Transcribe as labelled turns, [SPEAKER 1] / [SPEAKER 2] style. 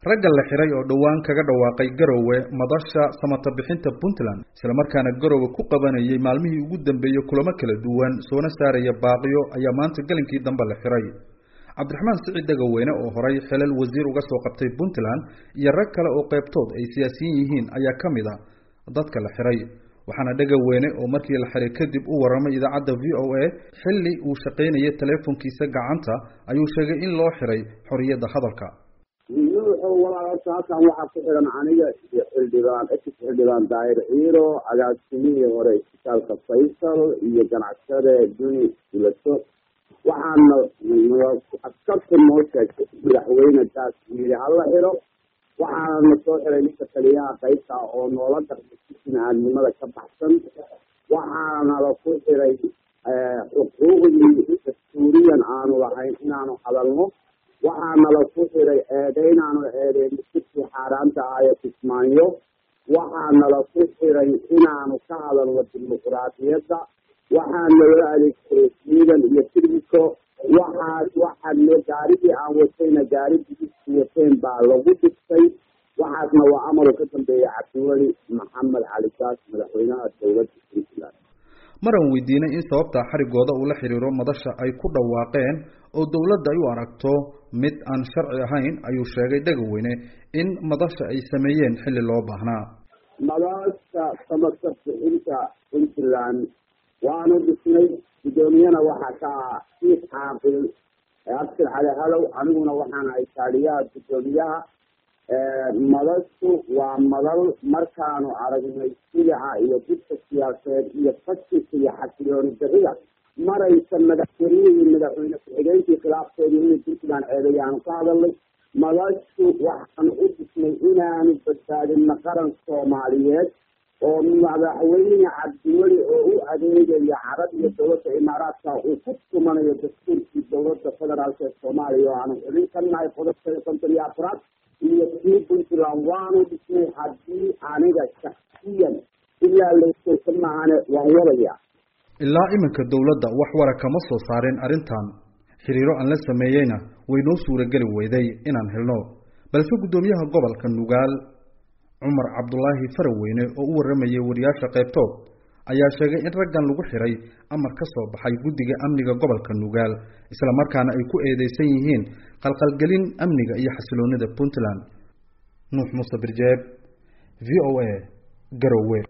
[SPEAKER 1] ragga la xiray oo dhowaan kaga dhawaaqay garowe madasha samata bixinta puntland islamarkaana garowe ku qabanayay maalmihii ugu dambeeyey kulamo kala duwan soona saaraya baaqiyo ayaa maanta gelinkii dambe la xiray cabdiraxmaan siciid dhegaweyne oo horay xilal wasiir uga soo qabtay puntland iyo rag kale oo qeybtood ay siyaasiyiin yihiin ayaa ka mid a dadka la xiray waxaana dhegaweyne oo markii la xiray kadib u warramay idaacadda v o a xilli uu shaqaynayay teleefonkiisa gacanta ayuu sheegay in loo xiray xorriyadda hadalka
[SPEAKER 2] wuxuu walaalata halkan waxaa ku xiran aniga iyo xildhibaan ex xildhibaan daahir ciiro agaasimihii hore isbitaalka faysal iyo ganacsade duni ulaso waxaana askarta noo sheegtay madaxweyne daas yiri hala xiro waxaana soo xiray ninka taliyaha qaybta oo noola dartay bini-aadnimada ka baxsan waxaana la ku xiray xuquuqdii dastuuriyan aanu lahayn inaanu hadalno waxaana la ku xiray eedeynaanu eedeyno sirkii xaaraanta ah ee kismaayo waxaana la ku xiray inaanu ka hadalno dimuquraadiyadda waxaana loo adeegsaday ciidan iyo sirbico waxaa waxaana gaarigii aan watayna gaarigii wateen baa lagu dhigtay waxaasna waa amaru ka dambeeya cabdiweli maxamed cali gaas madaxweynaha dowladda puntland
[SPEAKER 1] maran weydiinay in sababta xarigooda uu la xiriiro madasha ay ku dhawaaqeen oo dowladda ay u aragto mid aan sharci ahayn ayuu sheegay dhegaweyne in madasha ay sameeyeen xilli loo baahnaa
[SPEAKER 2] madasha samaka bixinta puntland waanu dhisnay guddoomiyana waxaa ka ah siif caaqil abshir cali halow aniguna waxaan ahay taaliyaha guddoomiyaha madashu waa madal markaanu aragnay sidaca iyo didka siyaasadeed iyo fashilka iyo xasilooni darida maraysa madaxweynihii madaxweyne ku-xigeenkii khilaafkeedii inay puntland ceedayaanu ka hadalnay madashu waxaanu u dhisnay inaanu badbaadino qaran soomaaliyeed oo madaxweyne cabdiweli oo u adeegaya carab iyo dowladda imaaraadka uu ku tumanayo dastuurkii dowladda federaalk ee soomaaliya oo aanu xubin ka nahay qodobkeeda konton iyo afraad iyo kii puntland waanu dhisnay haddii aniga shaksiyan ilaa layskaysa maahane waan wadaya
[SPEAKER 1] ilaa iminka dowladda wax wara kama soo saarin arrintan xiriiro aan la sameeyeyna way noo suurageli weyday inaan helno balse guddoomiyaha gobolka nugaal cumar cabdulaahi faraweyne oo u warramayay wariyaasha qaybtood ayaa sheegay in raggan lagu xiray amar ka soo baxay guddiga amniga gobolka nugaal islamarkaana ay ku eedeysan yihiin qalqalgelin amniga iyo xasiloonida puntland nuux muuse birjeeb v o a garowe